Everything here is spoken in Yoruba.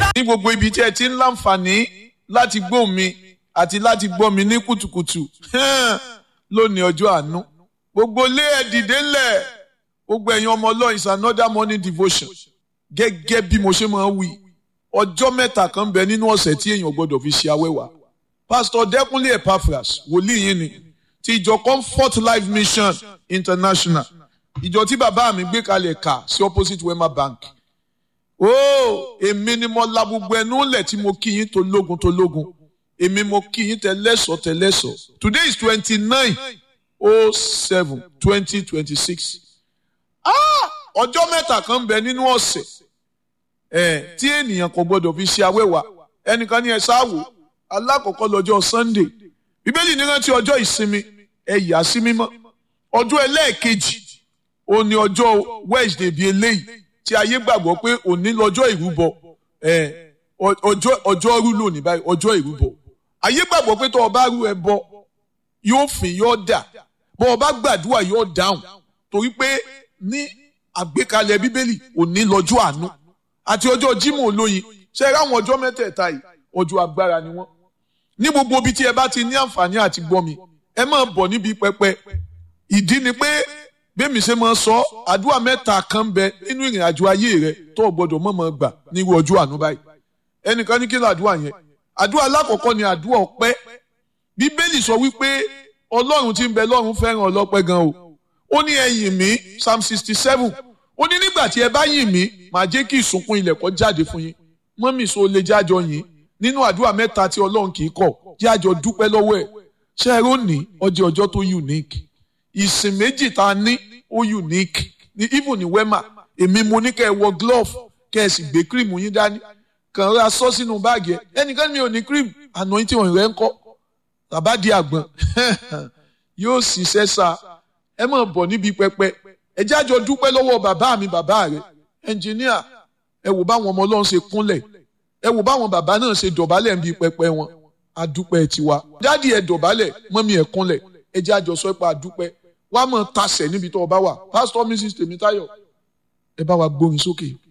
ní gbogbo ibi tí ẹ ti ń láǹfààní láti gbọ́ mi àti láti gbọ́ mi ní kùtùkùtù lónìí ọjọ́ àánú gbogbo lé ẹ dìde ńlẹ̀ gbogbo ẹ̀yin ọmọ ọlọ́run is another morning devotion gẹ́gẹ́ bí mo ṣe máa ń wí ọjọ́ mẹ́ta kan bẹ nínú ọ̀sẹ̀ tí èèyàn gbọ́dọ̀ fi ṣe awẹ́wà pastor Dẹ́kúnlé Epaphras wòlíì yín ni ti ìjọ Comfort Life Mission International ìjọ tí bàbá mi gbé kalẹ̀ kà sí opposite Wema Bank ó èmi ni mo la gbogbo ẹnu lẹ̀ tí mo kí yín tó lógun tó lógun èmi mo kí yín tẹlẹ́sọ̀ tẹlẹ́sọ̀ today is twenty nine oh seven twenty twenty six ọjọ́ mẹ́ta kan ń bẹ nínú ọ̀sẹ̀ ẹ̀ tí ènìyàn kò gbọdọ̀ fi ṣe awẹ́wà ẹnìkan ní ẹ sáwò alákọ̀ọ́kọ́ lọ́jọ́ Sunday bíbélì ní rántí ọjọ́ ìsinmi ẹ yà sí mímọ́ ọjọ́ ẹlẹ́ẹ̀kejì ó ní ọjọ́ Wednesday bíi eléyìí tí ayé gbàgbọ́ pé òní lọ́jọ́ ìrúbọ ọjọ́ ọjọ́ rú lónìí báyìí ọjọ́ ìrúbọ ayé gbàgbọ́ pé tó o bá rú ẹbọ yóò fìn yóò dà bó o bá gbàdúrà yóò dáhùn torí pé ní àgbékalẹ̀ bíbélì òní lọ́jọ́ àánú àti ọjọ́ Jímọ̀ olóyin ṣe é ráwọn ọjọ́ mẹ́tẹ̀ẹ̀ta yìí ọjọ́ agbára ni wọ́n ní gbogbo ibi tí ẹ bá ti ní àǹfààní àti gbọ́ mi ẹ máa bọ̀ níbi pẹpẹ ìdí ni pé bẹ́ẹ̀mi ṣe máa sọ àdúrà mẹ́ta kan bẹ nínú ìrìn àjò ayé rẹ tó o gbọ́dọ̀ mọ̀ mọ̀ gbà nírú ọjọ́ àánú báyìí ẹnìkan ní kí ló àdúrà yẹn àdúrà alákọ̀ọ́kọ́ ni àdúrà ọpẹ́ bíbélì sọ wípé ọlọ́run tí ń bẹ lọ́run fẹ́ràn ọlọ́pẹ́ gan o ó ní ẹ yìn mí psalm sixty seven ó ní nígbà tí ẹ bá yìn mí màá jẹ́ kí ìsùnkún ilẹ̀ kó jáde fún yín mọ́mì so lè jájọ yìn nínú àdúrà mẹ́ta tí ọlọ́run kì í kọ̀ jájọ dúpẹ́ lọ́wọ́ ẹ̀ ṣe é rónìí ọjọ́ ọjọ́ tó unique ìsìn méjì tá a ní ó unique ní even ní wema èmi mo ní kẹ́ ẹ wọ glove kẹ́ ẹ sì gbé cream yín dání kàn ra sọ sínú báàgì ẹ ẹnìkan mi ò ní cream àná yín tí wọn rẹ ń kọ bàbá di àgbọn yóò ṣiṣẹ́ sa ẹ máa bọ̀ níbi pẹpẹ ẹ jájọ dúpẹ́ lọ́wọ́ bàbá mi bàbá rẹ ẹnjìníà ẹ wò báwọn ọmọ ọlọ́run ṣe kúnlẹ̀ ẹ wò báwọn bàbá náà ṣe dọ̀bálẹ̀ níbi pẹpẹ wọn adúpẹ́ tiwa dádì ẹ dọ̀bálẹ̀ mọ́mí ẹ kúnlẹ̀ ẹ jájọ sọ pé adúpẹ́ wàá mọ̀ tasẹ̀ níbi tó o bá wà pásítọ̀ mrs tèmítáyọ̀ ẹ bá wa gbórin sókè.